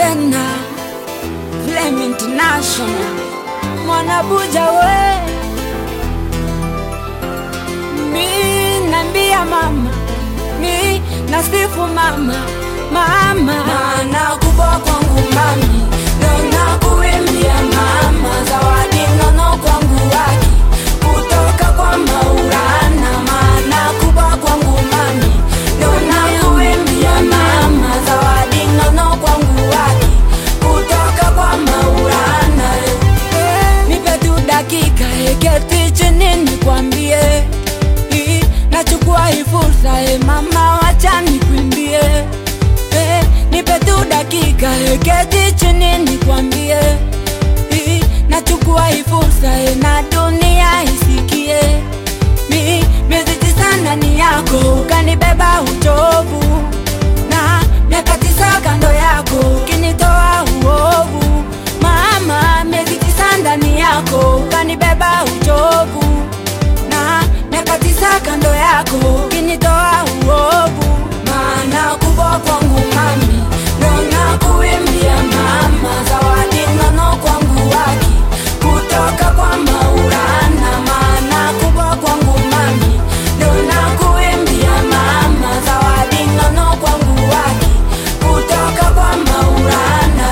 tena Flame International Mwanabuja we mi nambia mama mi nasifu mama mama Maana kubwa kwangu mami, ndo nakuimbia mama, zawadi nono kwangu waki kutoka kwa Maulana. Maana kubwa kwangu mami, ndo nakuimbia mama, zawadi nono kwangu waki kutoka kwa Maulana. nipe tu dakika eketi chini nikwambie Hii, nachukua hii fursa e mama wacha nikwimbie Eh, nipe tu dakika eketi chini nikwambie Hii, nachukua hii fursa e na dunia isikie mi miezi tisa ndani yako ukanibeba uchovu na miaka tisa kando yako ukinitoa uovu mama miezi tisa ndani yako ukanibeba uchovu na miaka tisa kando yako ukinitoa uovu Maana kubwa kwangu mami, ndo nakuimbia mama, zawadi nono kwangu waki kutoka kwa Maulana. Maana kubwa kwangu mami, ndo nakuimbia mama, zawadi nono kwangu waki kutoka kwa Maulana.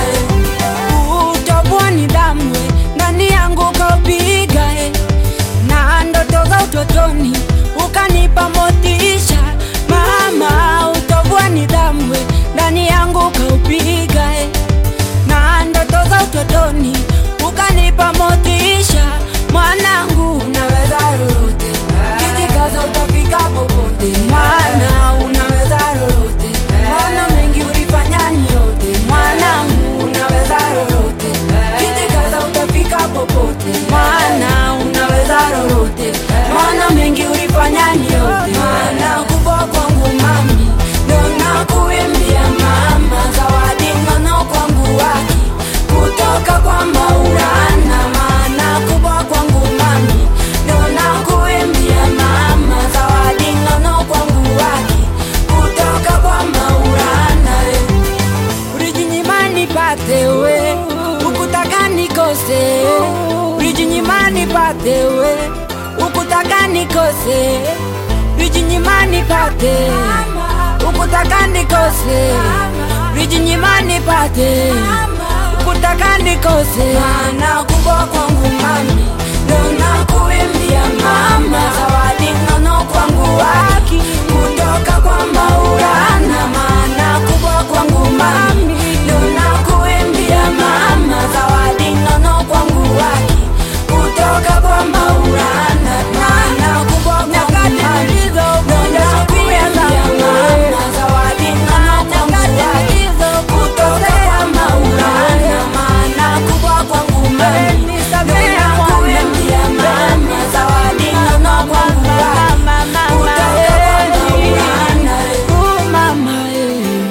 utobua nidhamu ndani yangu kaupiga eh. na ndoto za utotoni ukanipa motisha mama utobua nidhamu ndani yangu kaupiga eh. na ndoto za utotoni ukanipa motisha mwanangu Unaweza lolote, kijikaza utafika popote, Maana unaweza lolote, maana mengi ulifanya ni yote, mwanangu, unaweza lolote, kijikaza utafika popote, Maana unaweza lolote, maana mengi ulifanya ni yote, maana kubwa kwangu mami, ndo nakuimbia mama, zawadi nono kwangu waki kutoka kwa Maulana, maana kubwa kwangu mami, ndo nakuimbia mama, zawadi nono kwangu waki kutoka kwa Maulana. ulijinyima nipate we ukutaka nikose ulijinyima nipate we ukutaka nikose ulijinyima nipate ukutaka nikose ulijinyima nipate ukutaka nikose Maana kubwa kwangu mami, ndo nakuimbia mama, zawadi nono kwangu waki kutoka kwa Maulana. Maana kubwa kwangu mami, ndo nakuimbia mama, zawadi nono kwangu waki kutoka kwa Maulana. Maana kubwa kwangu mami, ndo nakuimbia mama, zawadi nono kwangu waki kutoka kwa Maulana. Maana kubwa kwangu mami, ndo nakuimbia mama, zawadi nono kwangu waki kutoka kwa Maulana. Oh, mama, eh.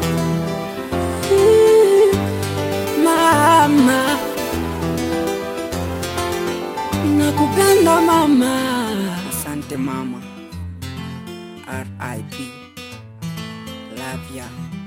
Mama, nakupenda mama. Asante mama. R.I.P. Love ya.